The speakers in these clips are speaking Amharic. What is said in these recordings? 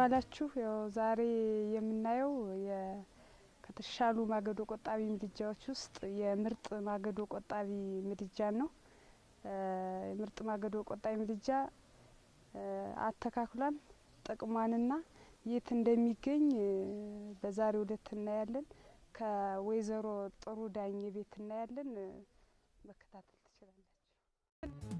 ዋላችሁ። ያው ዛሬ የምናየው ከተሻሉ ማገዶ ቆጣቢ ምድጃዎች ውስጥ የምርጥ ማገዶ ቆጣቢ ምድጃን ነው። የምርጥ ማገዶ ቆጣቢ ምድጃ አተካክሏን ጥቅሟንና የት እንደሚገኝ በዛሬው ዕለት እናያለን። ከወይዘሮ ጥሩ ዳኜ ቤት እናያለን። መከታተል ትችላላችሁ።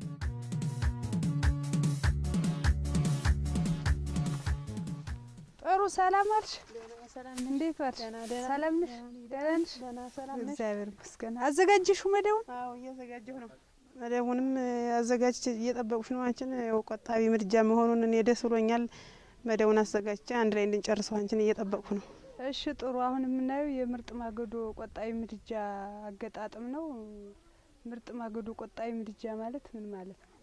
ጥሩ ሰላም አልሽ? እንዴት ዋልሽ? ሰላም ነሽ? ደህና ነሽ? እግዚአብሔር ይመስገን። አዘጋጀሽው መደቡን? አዎ እያዘጋጀሁ ነው። መደቡንም አዘጋጅቼ እየጠበቁሽ ነው። አንቺን ያው ቆጣቢ ምድጃ መሆኑን እኔ ደስ ብሎኛል። መደቡን አዘጋጅቼ አንድ ላይ እንድንጨርሰው አንቺን እየጠበቅኩ ነው። እሺ ጥሩ። አሁን የምናየው የምርጥ ማገዶ ቆጣቢ ምድጃ አገጣጥም ነው። ምርጥ ማገዶ ቆጣቢ ምድጃ ማለት ምን ማለት ነው?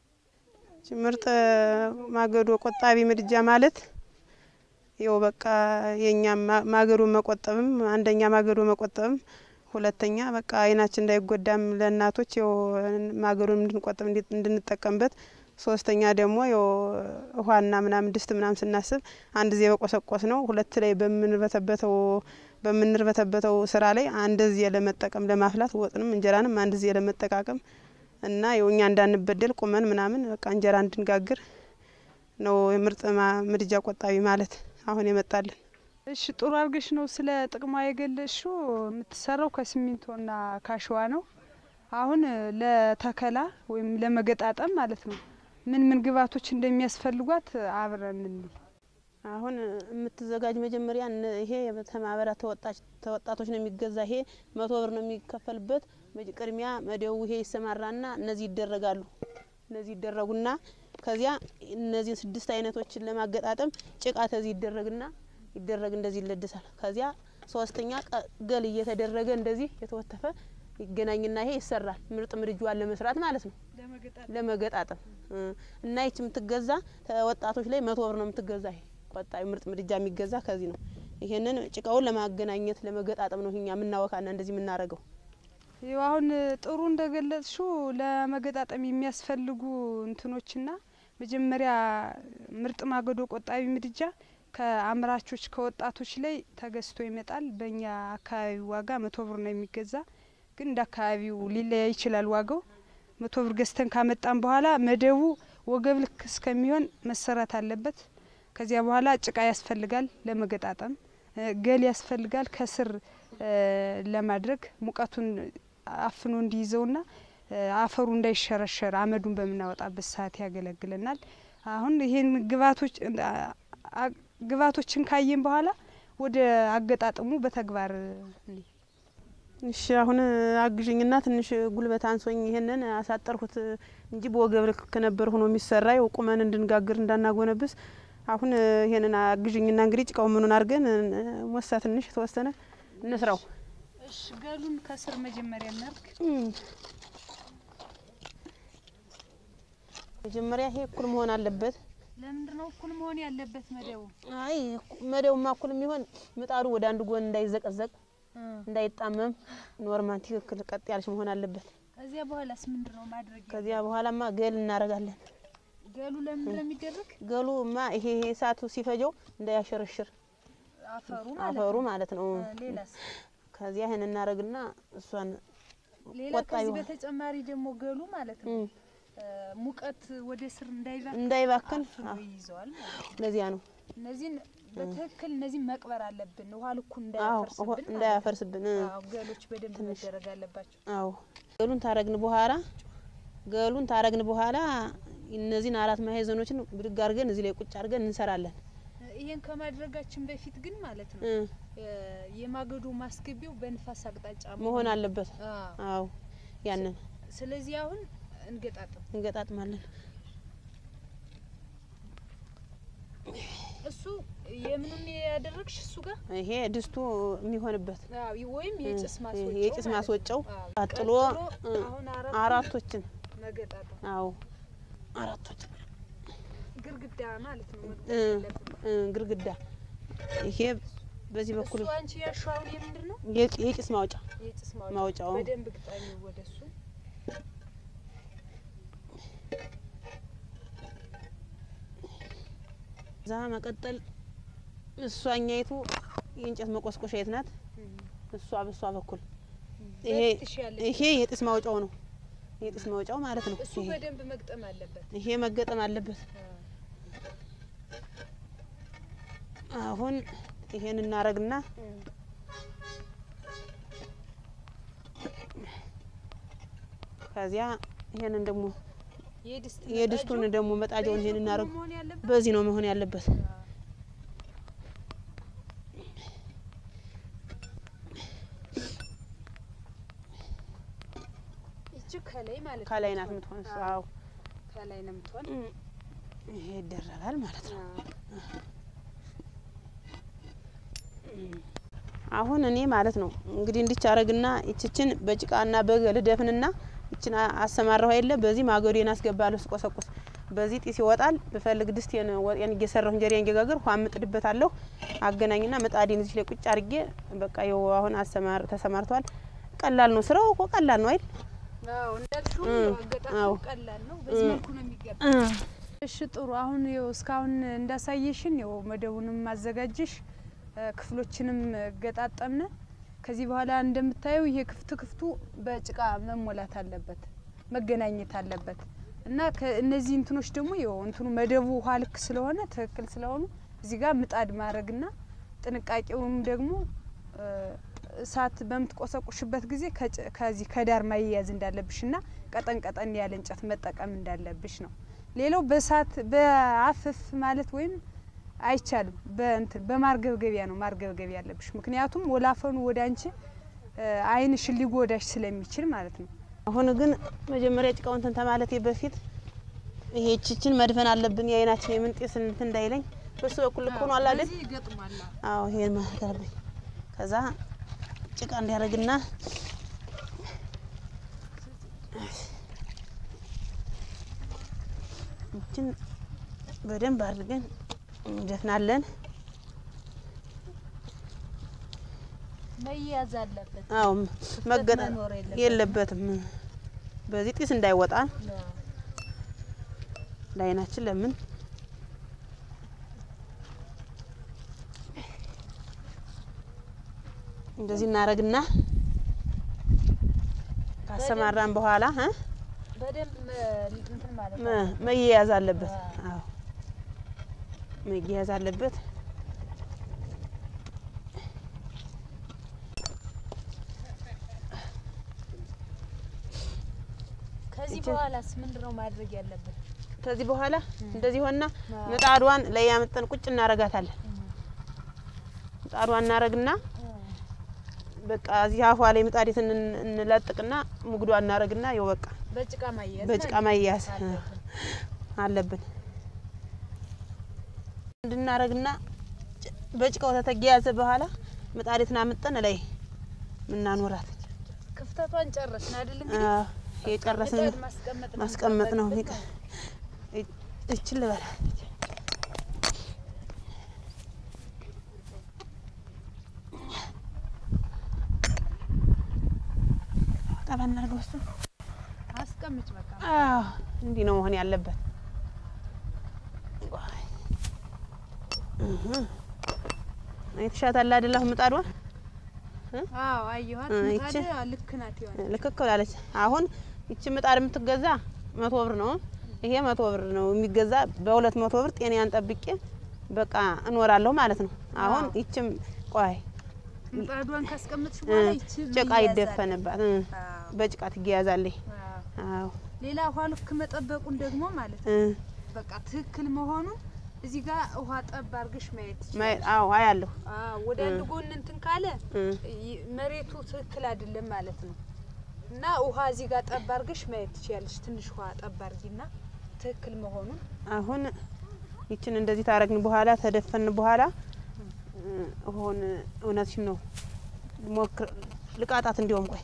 ምርጥ ማገዶ ቆጣቢ ምድጃ ማለት ይኸው በቃ የኛ ማገዶ መቆጠብም አንደኛ ማገዶ መቆጠብም ሁለተኛ በቃ አይናችን እንዳይጎዳም ለእናቶች ይኸው ማገዶን እንድንቆጥብ እንድንጠቀምበት ሶስተኛ ደግሞ ይኸው ውሃና ምናምን ድስት ምናምን ስናስብ አንድ ዜ በቆሰቆስ ነው ሁለት ላይ በምንርበተበተው በምንርበተበተው ስራ ላይ አንድ ዜ ለመጠቀም ለማፍላት ወጥንም እንጀራንም አንድ ዜ ለመጠቃቀም እና ይኸው እኛ እንዳንበደል ቁመን ምናምን በቃ እንጀራ እንድንጋግር ነው የምርጥ ምድጃ ቆጣቢ ማለት አሁን የመጣልን። እሺ ጥሩ አድርገሽ ነው ስለ ጥቅሟ የገለጽሽው። የምትሰራው ከሲሚንቶና ካሸዋ ነው። አሁን ለተከላ ወይም ለመገጣጠም ማለት ነው ምን ምን ግብዓቶች እንደሚያስፈልጓት አብረን እንይ። አሁን የምትዘጋጅ መጀመሪያ ይሄ ተማህበራት ተወጣቶች ነው የሚገዛ። ይሄ መቶ ብር ነው የሚከፈልበት። ቅድሚያ መደቡ ይሄ ይሰማራና እነዚህ ይደረጋሉ። እነዚህ ይደረጉና ከዚያ እነዚህን ስድስት አይነቶችን ለማገጣጠም ጭቃ ተዚህ ይደረግና ይደረግ እንደዚህ ይለድሳል። ከዚያ ሶስተኛ ገል እየተደረገ እንደዚህ የተወተፈ ይገናኝና ይሄ ይሰራል። ምርጥ ምድጃዋን ለመስራት ማለት ነው ለመገጣጠም እና ይች የምትገዛ ወጣቶች ላይ መቶ ብር ነው የምትገዛ። ይሄ ቆጣቢ ምርጥ ምድጃ የሚገዛ ከዚህ ነው። ይሄንን ጭቃውን ለማገናኘት ለመገጣጠም ነው እኛ የምናወካና እንደዚህ የምናረገው። ይኸው አሁን ጥሩ እንደገለጽሽው ለመገጣጠም የሚያስፈልጉ እንትኖችና መጀመሪያ ምርጥ ማገዶ ቆጣቢ ምድጃ ከአምራቾች ከወጣቶች ላይ ተገዝቶ ይመጣል። በእኛ አካባቢ ዋጋ መቶ ብር ነው የሚገዛ፣ ግን እንደ አካባቢው ሊለያይ ይችላል ዋጋው። መቶ ብር ገዝተን ካመጣን በኋላ መደቡ ወገብ ልክ እስከሚሆን መሰራት አለበት። ከዚያ በኋላ ጭቃ ያስፈልጋል ለመገጣጠም፣ ገል ያስፈልጋል ከስር ለማድረግ ሙቀቱን አፍኖ እንዲይዘውና አፈሩ እንዳይሸረሸር አመዱን በምናወጣበት ሰዓት ያገለግለናል። አሁን ይሄን ግብዓቶች ግብዓቶችን ካየን በኋላ ወደ አገጣጥሙ በተግባር እሺ አሁን አግዥኝና ትንሽ ጉልበት አንሶኝ ይሄንን አሳጠርሁት እንጂ በወገብ ልክ ነበር ሆኖ የሚሰራ ያው ቁመን እንድንጋግር እንዳናጎነብስ። አሁን ይሄንን አግዥኝና እንግዲህ ጭቃው ምኑን አድርገን ሞሳ ትንሽ የተወሰነ እንስራው። እሺ ገሉን ከስር መጀመሪያ እናርግ። መጀመሪያ ይሄ እኩል መሆን አለበት። ለምንድን ነው እኩል መሆን ያለበት መደቡ? አይ መደቡማ እኩል የሚሆን ምጣዱ ወደ አንድ ጎን እንዳይዘቀዘቅ እንዳይጣመም ኖርማል ትክክል ቀጥ ያለች መሆን አለበት። ከዚያ በኋላስ ምንድን ነው ማድረግ? ከዚያ በኋላማ ገል እናረጋለን። ገሉ ለምንድን ነው የሚደረግ? ገሉማ ይሄ ይሄ እሳቱ ሲፈጀው እንዳያሸረሽር አፈሩ አፈሩ ማለት ነው። ሌላስ? ከዚያ ይሄን እናረግና እሷን ሌላ ከዚህ በተጨማሪ ደግሞ ገሉ ማለት ነው ሙቀት ወደ ስር እንዳይባክን እንዳይባክን ይይዘዋል ማለት ነው። ለዚያ ነው እነዚህን በትክክል እነዚህን መቅበር አለብን፣ ውሃ ልኩን አዎ እንዳያፈርስብን። እንዳያፈርስብን። አዎ ገሎች በደንብ መደረግ አለባቸው። አዎ ገሉን ታረግን በኋላ ገሉን ታረግን በኋላ እነዚህን አራት ማዕዘኖችን ብድግ አድርገን እዚህ ላይ ቁጭ አድርገን እንሰራለን። ይሄን ከማድረጋችን በፊት ግን ማለት ነው የማገዶ ማስገቢያው በንፋስ አቅጣጫ መሆን አለበት። አዎ። አዎ ያንን ስለዚህ አሁን እንገጣጥም። እንገጣጥማለን። እሱ የምኑን ያደረግሽ እሱ ጋር ይሄ ድስቱ የሚሆንበት አዎ፣ ወይም የጭስ ማስወጫው የጭስ ማለት ማስወጫው ነው። አዎ። ቀጥሎ እ አሁን አራት አራቶችን መገጣጠም አዎ አራቶችን ግርግዳ ማለት ነው። እ እ ግርግዳ ይሄ በዚህ በኩል እሱ አንቺ ያሻውን የምንድን ነው? የጭ- የጭስ ማውጫ የጭስ ማውጫው በደንብ ግጣሚ ወደ እሱ እዛ መቀጠል እሷኛይቱ የእንጨት መቆስቆሻ የት ናት? እሷ በሷ በኩል ይሄ ይሄ የጢስ ማውጫው ነው። የጢስ ማውጫው ማለት ነው። እሱ ይሄ በደንብ መግጠም አለበት። ይሄ መገጠም አለበት። አሁን ይሄን እናረግና ከዚያ ይሄንን ደግሞ የድስቱን ደግሞ መጣጃውን ይሄን እናረግ። መሆን ያለበት በዚህ ነው መሆን ያለበት። ይቺ ከላይ ማለት ነው። ከላይ ናት የምትሆን እሷ። አዎ ከላይ ነው የምትሆን። ይሄ ይደረጋል ማለት ነው። አሁን እኔ ማለት ነው እንግዲህ እንዲች አረግና ይችችን በጭቃና በገል ደፍንና ይችን አ- አሰማራሁ የለ በዚህ ማገዶን አስገባለሁ ስቆሰቁስ በዚህ ጢስ ይወጣል። ብፈልግ ድስቴን ወጤን እየሰራሁ እንጀራዬን እየጋገር ውሃ ምጥድበታለሁ። አገናኝና ምጣዴን እዚህ ላይ ቁጭ አድርጌ በቃ ይኸው አሁን አሰማር ተሰማርቷል። ቀላል ነው ስራው እኮ ቀላል ነው አይደል? አዎ እንዳልሽው እም፣ አገጣጡ አዎ። ቀላል ነው። በዚህ መልኩ ነው የሚገባ። እሺ ጥሩ። አሁን ይኸው እስካሁን እንዳሳየሽን ይኸው መደቡንም አዘጋጀሽ እ፣ ክፍሎችንም ገጣጠምነ። ከዚህ በኋላ እንደምታየው ይሄ ክፍት ክፍቱ በጭቃ መሞላት አለበት፣ መገናኘት አለበት እና ከእነዚህ እንትኖች ደግሞ ይኸው እንትኑ መደቡ ውሃ ልክ ስለሆነ ትክክል ስለሆኑ እዚህ ጋር ምጣድ ማድረግና ጥንቃቄውም ደግሞ እ፣ እሳት በምትቆሰቁሽበት ጊዜ ከጭ- ከዚህ ከዳር ማያያዝ እንዳለብሽና ቀጠን ቀጠን ያለ እንጨት መጠቀም እንዳለብሽ ነው። ሌላው በእሳት በአፍፍ ማለት ወይም አይቻልም። በእንትን በማርገብገቢያ ነው ማርገብገቢያ ያለብሽ። ምክንያቱም ወላፈኑ ወደ አንቺ እ፣ ዓይንሽን ሊጎዳሽ ስለሚችል ማለት ነው። አሁን ግን መጀመሪያ ጭቃውን እንትን ተማለቴ በፊት ይሄ ችችን መድፈን አለብን። የአይናችን የምንጤስ እንትን እንዳይለኝ በሱ በኩል ልክ ሆኗል አይደል? በዚህ ይገጥማል። አዎ ይሄን ማለት አለብኝ። ከዛ ጭቃ እንዲያደርግና ይችን በደንብ አድርገን እንደፍናለን። መያዝ አለበት። አዎ መገጠ መኖር የለበትም። የለበትም። በዚህ ጢስ እንዳይወጣ ለአይናችን ለምን እንደዚህ እናረግና ካሰማራን በኋላ እ በደንብ እንትን ማለት መ- መያያዝ አለበት። አዎ መያያዝ አለበት። ከዚህ በኋላስ ምንድን ነው ማድረግ ያለበት? ከዚህ በኋላ እንደዚህ ሆና ምጣዷን ላይ ያመጠን ቁጭ እናረጋታለን። ምጣዷን እናረግና በቃ እዚህ አፏ ላይ ምጣዴት እን- እንለጥቅና ሙግዷ እናረግና ይኸው በቃ በጭቃ ማያያዝ በጭቃ ማለት ማያያዝ አለብን። አለብን። እንድናረግና ጭ- በጭቃው ተተያያዘ በኋላ ምጣዴትን አምጠን ላይ ምናኖራት ክፍተቷን ጨረስን አይደል? እንግዲህ አዎ፣ የጨረስን ምጣድ ማስቀመጥ ነው ማስቀመጥ ነው። የሚጠበቅብን ይቀ- እ- እችን ልበላ ጠባ እናድርገው እሱ አስቀምጭ በቃ አዎ እንዲህ ነው መሆን ያለበት። እህ አይተሻታል አይደል? አሁን ምጣዷ አዎ አየኋት። እ፣ ምጣድ ይቺ? ልክ ናት ይሆናል። ልክክ ብላለች። አሁን ይቺ ምጣድ የምትገዛ መቶ ብር ነው። ይሄ መቶ ብር ነው የሚገዛ። በሁለት መቶ ብር ጤናዬን ጠብቄ በቃ እኖራለሁ ማለት ነው። አሁን አዎ። ይችም ቆይ ምጣዷን ካስቀመጥሽ እ፣ በኋላ ይቺ ጭቃ መያዝ ይደፈንባት እ፣ አዎ። በጭቃ ትያያዛለች። አዎ። አዎ ሌላ ውሃ ልክ መጠበቁን ደግሞ ማለት ነው እ፣ በቃ ትክክል መሆኑን እዚህ ጋር ውሃ ጠብ አድርገሽ ማየት ማየ- ትችላለሽ። አዎ አያለሁ አዎ ወደ አንድ ጎን እንትን ካለ እ፣ ይ- መሬቱ ትክክል አይደለም ማለት ነው። እና ውሃ እዚህ ጋር ጠብ አድርገሽ ማየት ትችላለሽ። ትንሽ ውሃ ጠብ አድርጊና ትክክል መሆኑን አሁን ይችን እንደዚህ ታረግን በኋላ ተደፈን በኋላ ሆን እውነትሽን ነው ሞክር ልቃጣት እንዲሁም ቆይ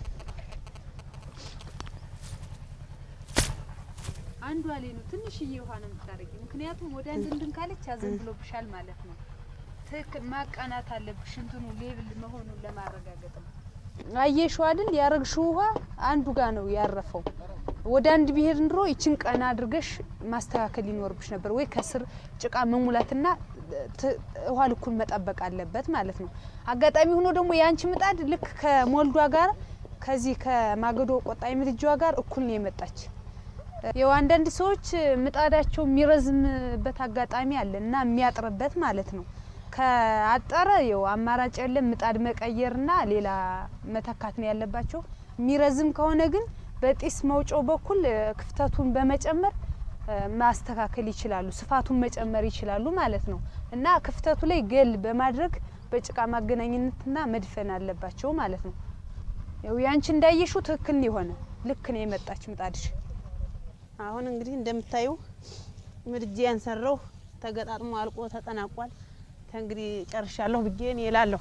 አንዷ ላይ ነው ትንሽዬ ውሃ ነው የምታደርጊ። ምክንያቱም ወደ አንድ እንድን ካለች ያዘንብሎብሻል ማለት ነው። ትክክል ማቃናት አለብሽ እንትኑ ሌብል መሆኑን ለማረጋገጥ ነው። አየሽው አይደል? ያረግሽው ውሃ አንዱ ጋር ነው ያረፈው። ወደ አንድ ብሄር እንድሮ ይችን ቀና አድርገሽ ማስተካከል ይኖርብሽ ነበር፣ ወይ ከስር ጭቃ መሙላትና ት- ውሃ ልኩን መጠበቅ አለበት ማለት ነው። አጋጣሚ ሆኖ ደግሞ የአንቺ ምጣድ ልክ ከሞልዷ ጋር ከዚህ ከማገዶ ቆጣቢ ምድጃዋ ጋር እኩል ነው የመጣች። ያው አንዳንድ ሰዎች ምጣዳቸው የሚረዝምበት አጋጣሚ አለ እና የሚያጥርበት ማለት ነው። ከአጠረ ያው አማራጭ የለም ምጣድ መቀየርና ሌላ መተካት ነው ያለባቸው። የሚረዝም ከሆነ ግን በጢስ መውጫው በኩል እ፣ ክፍተቱን በመጨመር እ፣ ማስተካከል ይችላሉ። ስፋቱን መጨመር ይችላሉ ማለት ነው እና ክፍተቱ ላይ ገል በማድረግ በጭቃ ማገናኘትና መድፈን አለባቸው ማለት ነው። ያው ያንቺ እንዳየሽው ትክክል ነው የሆነ ልክ ነው የመጣች ምጣድሽ። አሁን እንግዲህ እንደምታዩ ምድጃዬን ሰራሁ፣ ተገጣጥሞ አልቆ ተጠናቋል። ከእንግዲህ ጨርሻለሁ ብዬ እኔ እላለሁ።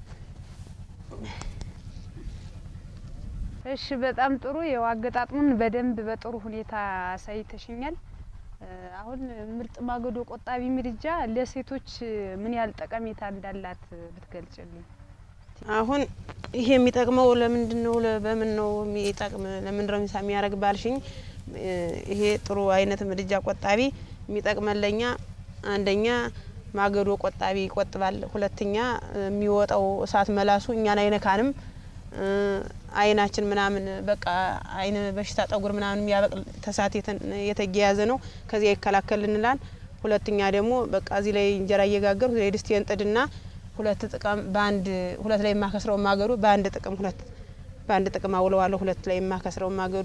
እሺ በጣም ጥሩ። ያው አገጣጥሙን በደንብ በጥሩ ሁኔታ አሳይተሽኛል። እ፣ አሁን ምርጥ ማገዶ ቆጣቢ ምድጃ ለሴቶች ምን ያህል ጠቀሜታ እንዳላት ብትገልጭልኝ። አሁን ይሄ የሚጠቅመው ለምንድን ነው? ለ- በምን ነው የሚጠቅም? ለምንድን ነው የሚሳ የሚያደርግ ባልሽኝ፣ እ፣ ይሄ ጥሩ አይነት ምድጃ ቆጣቢ የሚጠቅመን ለኛ አንደኛ ማገዶ ቆጣቢ ይቆጥባል። ሁለተኛ የሚወጣው እሳት መላሱ እኛን አይነካንም። እ፣ አይናችን ምናምን በቃ አይን በሽታ ጠጉር ምናምን የሚያበቅል ተሳት የተያያዘ ነው። ከዚያ ይከላከልልናል። ሁለተኛ ደግሞ በቃ እዚህ ላይ እንጀራ እየጋገሩ እዚህ ላይ ድስቴን ጥድና ሁለት ጥቅም በአንድ ሁለት ላይ የማከስረው ማገዶ በአንድ ጥቅም ሁለት በአንድ ጥቅም አውለዋለሁ። ሁለት ላይ የማከስረው ማገዶ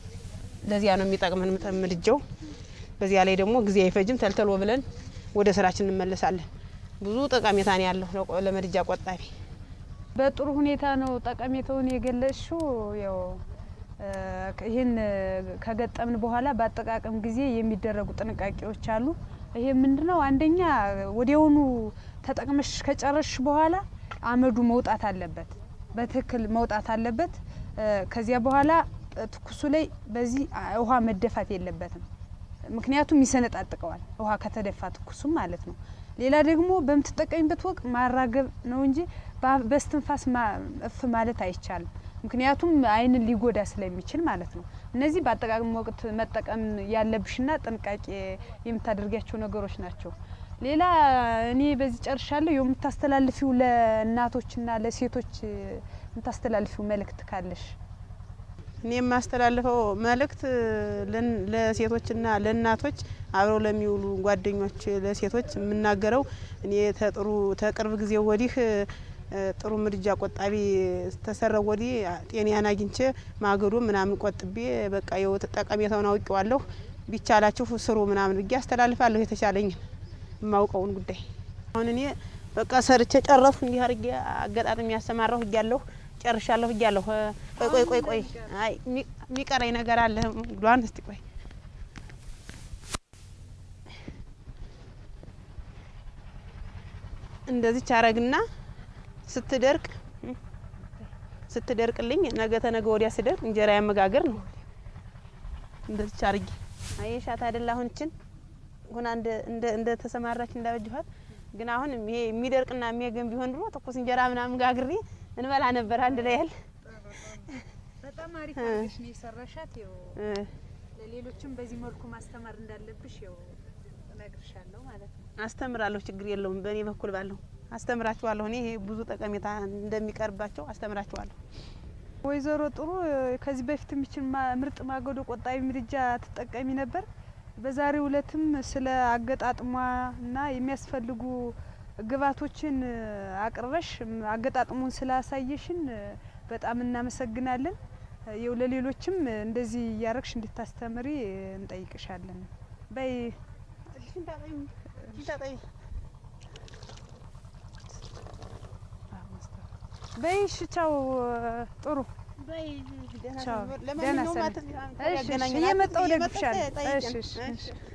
ለዚያ ነው የሚጠቅመን ምጠ- ምድጃው። በዚያ ላይ ደግሞ ጊዜ አይፈጅም። ተልተሎ ብለን ወደ ስራችን እንመለሳለን። ብዙ ጠቀሜታ ነው ያለው ለቆ- ለምድጃ ቆጣቢ። በጥሩ ሁኔታ ነው ጠቀሜታውን የገለጽሽው። ያው እ፣ ይህን ከገጠምን በኋላ በአጠቃቀም ጊዜ የሚደረጉ ጥንቃቄዎች አሉ። ይሄ ምንድነው? አንደኛ ወዲያውኑ ተጠቅመሽ ከጨረስሽ በኋላ አመዱ መውጣት አለበት፣ በትክክል መውጣት አለበት። እ፣ ከዚያ በኋላ እ፣ ትኩሱ ላይ በዚህ አ- ውሃ መደፋት የለበትም። ምክንያቱም ይሰነጣጥቀዋል ውሃ ከተደፋ ትኩሱም ማለት ነው። ሌላ ደግሞ በምትጠቀሚበት ወቅት ማራገብ ነው እንጂ በአ- በስትንፋስ ማ- እፍ ማለት አይቻልም። ምክንያቱም ዓይንን ሊጎዳ ስለሚችል ማለት ነው። እነዚህ በአጠቃቀም ወቅት መጠቀም ያለብሽና ጥንቃቄ የምታደርጊያቸው ነገሮች ናቸው። ሌላ እኔ በዚህ ጨርሻለሁ። የምታስተላልፊው ለእናቶችና ለሴቶች የምታስተላልፊው መልእክት ካለሽ? እኔ የማስተላልፈው መልእክት ለን- ለሴቶችና ለእናቶች አብረው ለሚውሉ ጓደኞች ለሴቶች የምናገረው እኔ ተጥሩ ተቅርብ ጊዜ ወዲህ እ፣ ጥሩ ምድጃ ቆጣቢ ተሰራው ወዲህ ጤናዬን አግኝቼ ማገዶ ምናምን ቆጥቤ በቃ የው ጠቀሜታውን አውቄዋለሁ። ቢቻላችሁ ስሩ ምናምን ብዬ አስተላልፋለሁ የተቻለኝን የማውቀውን ጉዳይ። አሁን እኔ በቃ ሰርቼ ጨረስኩ። እንዲህ አድርጌ አገጣጥሜ ያሰማራሁ እያለሁ ጨርሻለሁ እያለሁ። ቆይ ቆይ ቆይ ቆይ አይ የሚ- የሚቀረኝ ነገር አለ። ጉዷን እስቲ ቆይ እንደዚች አረግና ስትደርቅ ስትደርቅልኝ ነገ ተነገ ወዲያ ስደርቅ እንጀራ ያመጋገር ነው። እንደዚች አርጌ አየሻት አይደል? አሁን እችን ሁና እንደ እንደ እንደ ተሰማራች እንዳበጅኋት ግን አሁን ይሄ የሚደርቅና የሚያገን ቢሆን ድሮ ትኩስ እንጀራ ምናምን ጋግሬ እንበላ ነበር አንድ ላይ ያለ በጣም አሪፍ እ። አድርገሽ ነው የሰራሻት። ያው እ፣ ለሌሎችም በዚህ መልኩ ማስተማር እንዳለብሽ ያው እነግርሻለሁ ማለት ነው። አስተምራለሁ። ችግር የለውም። በእኔ በኩል ባለው አስተምራችኋለሁ። እኔ ይሄ ብዙ ጠቀሜታ እንደሚቀርባቸው አስተምራችኋለሁ። ወይዘሮ ጥሩ ከዚህ በፊት የሚችል ማ- ምርጥ ማገዶ ቆጣቢ ምድጃ ትጠቀሚ ነበር። በዛሬው እለትም ስለ አገጣጥሟ እና የሚያስፈልጉ ግብዓቶችን አቅርበሽ ም- አገጣጥሙን ስላሳየሽን በጣም እናመሰግናለን። የው ለሌሎችም እንደዚህ እያረግሽ እንድታስተምሪ እንጠይቅሻለን። በይ በይ እሺ፣ ቻው። ጥሩ ቻው። ደህና ሰንብት። እሺ፣ እሺ፣ እየመጣሁ እደግፍሻለሁ። እሺ፣ እሺ፣ እሺ።